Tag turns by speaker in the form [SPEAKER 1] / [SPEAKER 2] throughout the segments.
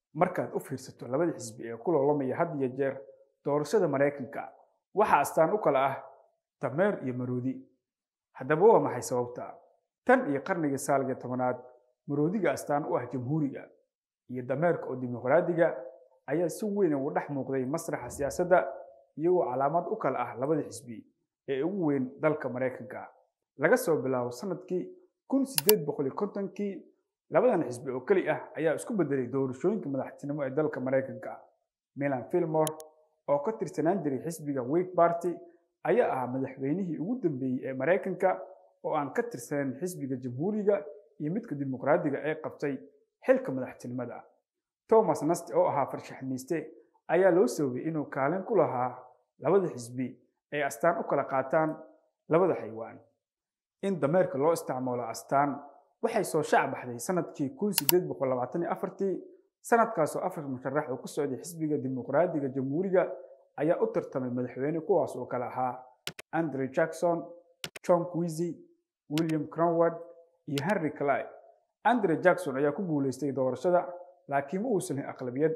[SPEAKER 1] markaad u fiirsato labada xisbi ee ku loolamaya had iyo jeer doorashada maraykanka waxaa astaan u kala ah dameer iyo maroodi haddaba waa maxay sababta tan iyo qarnigii saalga tobanaad maroodiga astaan u ah jamhuuriga iyo dameerka oo dimuqraadiga ayaa si weyn ugu dhex muuqday masraxa siyaasadda iyagoo calaamad u kala ah labada xisbi ee ugu weyn dalka maraykanka laga soo bilaabo sanadkii kun sideed boqol kontonkii labadan xisbi oo keli ah ayaa isku bedelay doorashooyinka madaxtinimo ee dalka maraykanka milan filmore oo ka tirsanaan jiray xisbiga wake party ayaa ahaa madaxweynihii ugu dambeeyey ee maraykanka oo aan ka tirsanayn xisbiga jamhuuriga iyo midka dimuqraadiga ee qabtay xilka madaxtinimada thomas nasti oo ahaa farshaxmiiste ayaa loo sababay inuu kaalin ku lahaa labada xisbi ay astaan u kala qaataan labada xaywaan in dameerka loo isticmaalo astaan waxay soo shac baxday sanadkii kun sideed boqol labaatan iyo afartii sanadkaasoo afar musharax oo ku socday xisbiga dimuqraadiga jamhuuriga ayaa u tartamay madaxweyne kuwaas oo kale ahaa andre jackson john quisy william cronward iyo henry clay andre jackson ayaa ku guulaystay doorashada laakiin ma uusan lahin aqlabiyad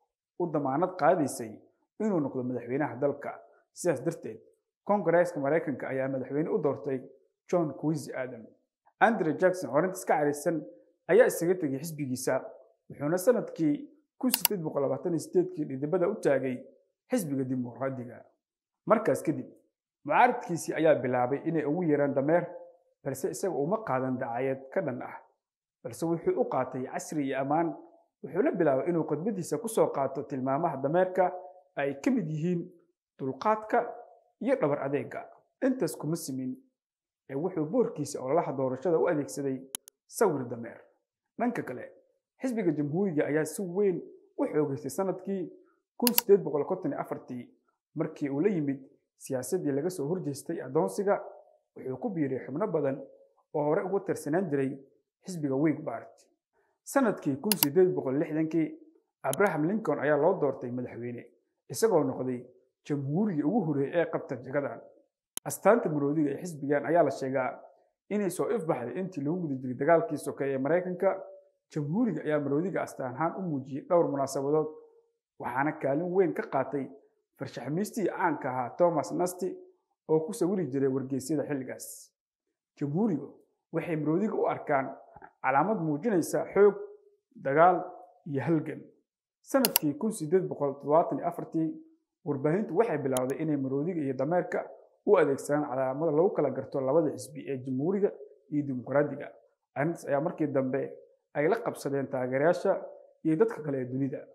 [SPEAKER 1] u damaanad qaadaysay inuu noqdo madaxweynaha dalka sidaas darteed kongareeska maraykanka ayaa madaxweyne u doortay john quisy adam andre jackson horintas ka caraysan ayaa isaga tegay xisbigiisa wuxuuna sanadkii kun sideed boqol labaatan iyo sideedkii dhidibada u taagay xisbiga dimuqraadiga markaas kadib mucaaridkiisii ayaa bilaabay inay ugu yeeraan dameer balse isaga uma qaadan dacayad ka dhan ah balse wuxuu u qaatay casri iyo ammaan wuxuuna bilaabay inuu khudbadiisa ku soo qaato tilmaamaha dameerka ay ka mid yihiin dulqaadka iyo dhabar adeega intaas kuma simin ee wuxuu boorkiisa ololaha doorashada u adeegsaday sawir dameer dhanka kale xisbiga jamhuuriga ayaa si weyn u xoogaystay sanadkii kun sideed boqol konton iyo afartii markii uu la yimid siyaasaddii laga soo horjeestay addoonsiga wuxuu ku biiray xubno badan oo hore ugu tirsanaan jiray xisbiga wake party sanadkii kun sideed boqol lixdankii abraham lincoln ayaa loo doortay madaxweyne isagoo noqday jamhuurigii ugu horeeyay ee qabta jagadan astaanta maroodiga ee xisbigan ayaa la sheegaa inay soo ifbaxday intii lagu guda jiray dagaalkii sokeeye ee maraykanka jamhuuriga ayaa maroodiga astaan ahaan u muujiyey dhowr munaasabadood waxaana kaalin weyn ka qaatay farshaxmiistii caanka ahaa thomas nasti oo ku sawiri jiray wargeysyada xilligaas jamhuurigu waxay maroodiga u arkaan calaamad muujinaysa xoog dagaal iyo halgan sanadkii kun sideed boqol toddobaatan iyo afartii warbaahintu waxay bilowday inay maroodiga iyo dameerka u adeegsadaan calaamada lagu kala garto labada xisbi ee jamhuuriga iyo dimuqraadiga arrintaas ayaa markii dambe ay la qabsadeen taageerayaasha iyo dadka kale ee dunida